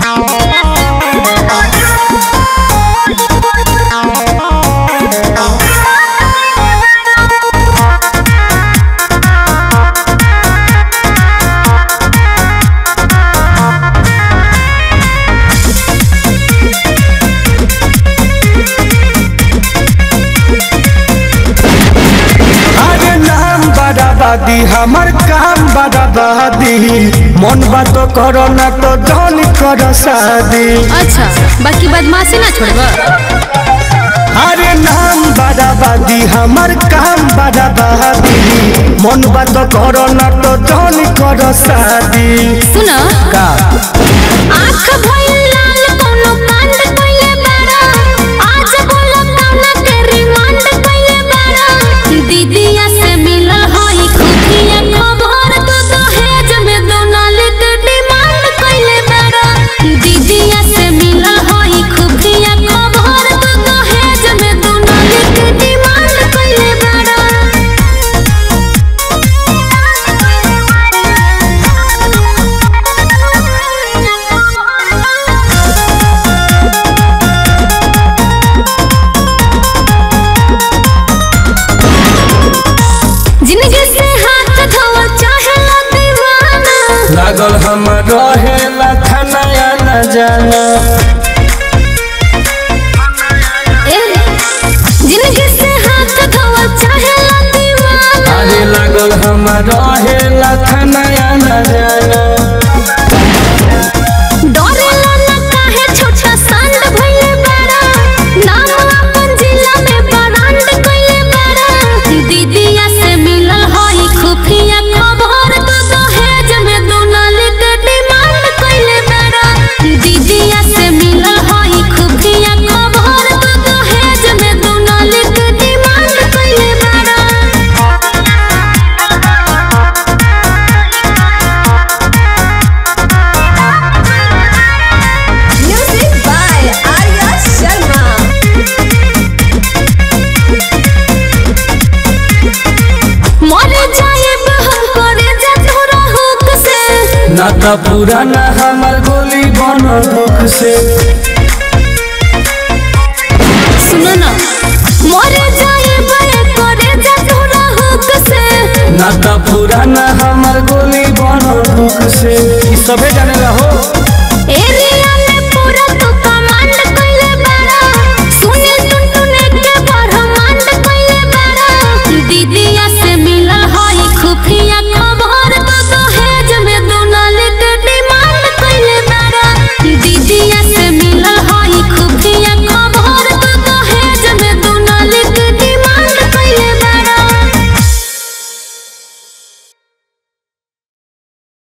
अरे नाम बराबादी हमर काम बराबादी मन बात करो ना तो जौन कर शादी अच्छा बाकी बदमाशी ना छोड़ब अरे नाम बराबादी हमर काम बराबादी मन बात करो ना तो जौन कर शादी सुन का आँख भइल लाल कोनो कांड कइले बाड़ा आज बोलो कौना के रिमांड कइले बाड़ा दीदिया से मिलल हई खुफिया खबर तो दहेज में दोनाले के डिमांड कइले बाड़ा दीदिया से मिलल हई खुफिया खबर तो दहेज में दोनाले के डिमांड कइले बाड़ा जिंदगी से हाथ धोवा चाहे ला दीवाना लागल हम रहे लखनया न जाना ए, जिंदगी से हाथ धोवा चाहे ला दीवाना अरे लागल हम रहे लखनया न जाना डरेला ना काहे छोटा सांड भइले बाड़ा नाम अपन जिला में ब्रांड कइले बाड़ा दीदिया से मिलल हई खुफिया खबर तो दहेज में दोनाले के डिमांड कइले बाड़ा दीदिया से मिलल हई खुफिया खबर तो दहेज में दोनाले के डिमांड कइले बाड़ा Music by Arya Sharma. मर जाएब हम करे जा तोरा हुक से ना तो पुराना हमर गोली बन दुख से सुनो ना मर जाएब करे जा तोरा हुक से ना तो पुराना हमर गोली बन दुख से ई सबे जाने हो